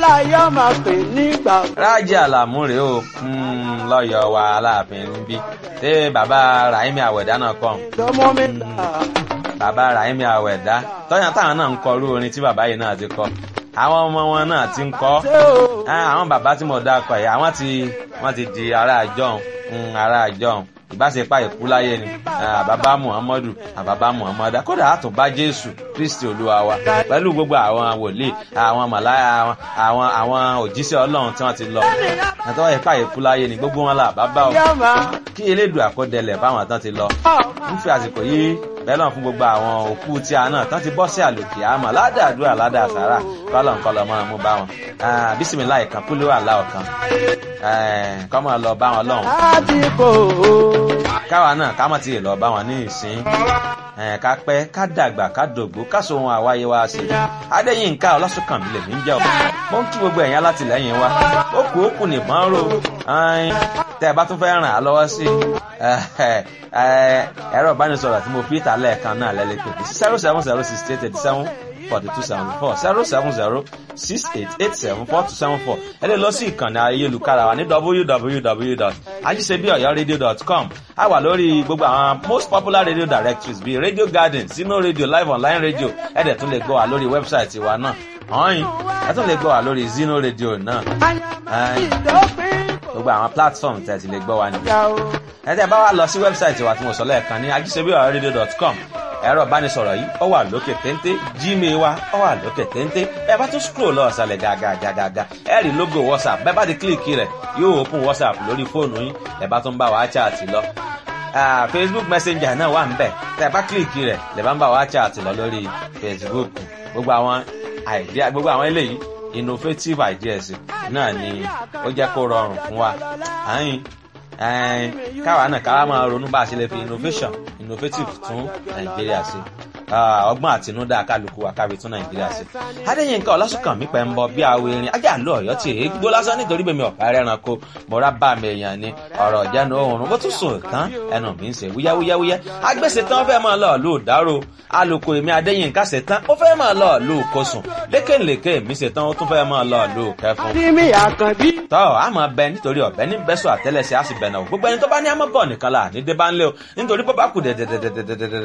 láyé máa pè nígbà. rájí àlàmú rèé o lọ́yọ̀ wa aláàfin níbí ṣé bàbá rahimi àwẹ̀dá náà kọ́ lọ́mọ mi là. bàbá rahimi àwẹ̀dá tọ́yàn táwọn náà ń kọ irú orin tí bàbá yìí náà ti kọ àwọn ọmọ wọn náà ti ń kọ ṣé o. àwọn bàbá tí mo dákọ yìí àwọn ti wọ́n ti di ará àjọhùn ará àjọhùn ìbáṣepá ìkú láyé ni àbábá muhammadu àbábá muhammadu kódà àtúnbá jésù kristi olúwa wa pẹ̀lú gbogbo àwọn wòlíì àwọn màláyà àwọn àwọn òjíṣẹ́ ọlọ́run tí wọ́n ti lọ àtọ́wọ́ ìpá ìkú láyé ni gbogbo wọn là bàbá o yá máa. kí elédùn àkọdẹlẹ̀ báwọn tán ti lọ ń fi àsìkò yìí bẹ́ẹ̀ náà fún gbogbo àwọn òkú tí a náà tán ti bọ́ sí àlòkè àmọ́ ládàádúrà ládàásàrà kọ́lọ̀ǹkọ́lọ̀ máa mú bá wọn bísímìlá ìkan kúlẹ̀ wà láò kan kọ́ máa lọ bá wọn lọ́hùn láti kò ó. káwa náà ká má ti lọ bá wọn ní ìsín ká pẹ́ ká dàgbà ká dògbó ká so ohun àwáyé wa sí adéyínká ọlásùnkànmí lèmi ń jẹ́ ọ mo ń kí gbogbo ẹ̀yin alátìlẹ́yìn wa ó kù ó kù nìbọn ró tẹ́ ẹ bá tún fẹ́ ràn á lọ́wọ́ sí ẹ̀rọ ìbánisọ̀rọ̀ tí mo fi ìta lẹ́ẹ̀kan náà lẹ́lẹ́ pé zero seven zero six eight eighty seven forty two seventy four zero seven zero six eight eight seven four two seven four ẹ lè lọ sí ìkànnì ayélujára wa ní www.ajisebiọyọradio.com a wà lórí gbogbo àwọn most popular radio directories bíi radio garden sino radio live online radio ẹ dẹ̀ tún lè gbọ́ wa lórí wẹ́bsáìtì wa náà ọ̀hìn ẹ tún lè gbọ́ wa lórí zino radio náà ìdópin kò gbogbo àwọn platform tẹ̀ ti lè gbọ́ wa nìyẹn yá o. ẹ tẹ́ bá wa lọ sí wẹ́bsáìtì wa tí mo sọ lẹ́ẹ̀kan ní ajisebiọyọradio.com ẹ̀rọ ìbánisọ̀rọ̀ yìí ó wà lókè téńté gmail wa ó wà lókè téńté ẹ bá tún scroll lọ ọ̀sàlẹ̀ gàgàgàgà ẹ rí logo whatsapp bẹ́ẹ̀ bá ti kílìkì rẹ̀ yóò open whatsapp lórí fóònù yín ẹ bá tún bá wa chat lọ Ah, facebook messenger náà wà nbẹ tẹ bá kílìkì rẹ̀ lè bá ń bá wa chat lọ lórí facebook gbogbo àwọn idea gbogbo àwọn eléyìí innovative ideas náà ni ó jẹ́ kó rọrùn fún wa àyìn ẹn káwa náà káwa máa ronú bá a ṣe lè fi innovation innovative tún nàìjíríà ṣe Ah, ọgbọ́n àtinúdá kálukú wa kábi tún nàìjíríà ṣe. adéyínká ọlásùnkànmí pẹ̀ ń bọ bí awo erin ajá lọ ọ̀yọ́ tí èé gbó lásán nítorí bèmi ọ̀pá ẹranko mọ̀ra bá mi èèyàn ni ọ̀rọ̀ ìjánu oòrùn bó tún sùn tán ẹnu mi ń ṣe wúyáwúyáwúyá agbèsè tán fẹ́ máa lọ lù dárò alùkò èmi adéyínká ṣe tán ó fẹ́ máa lọ lù kosùn lékèlékè mi ṣe tán ó tún fẹ́ máa lọ lù kẹfun ní mi àkànbí. tọ́ a máa bẹ nítorí ọ̀bẹ ní bẹ́sọ̀ àtẹ́lẹsẹ̀ á sì bẹ̀ náà gbogbo ẹni tó bá ní àmọ́ bọ̀ nìkan là ní débà ńlẹ̀ o nítorí bó bá kù dẹ̀dẹ̀dẹ̀dẹ̀dẹ̀dẹ̀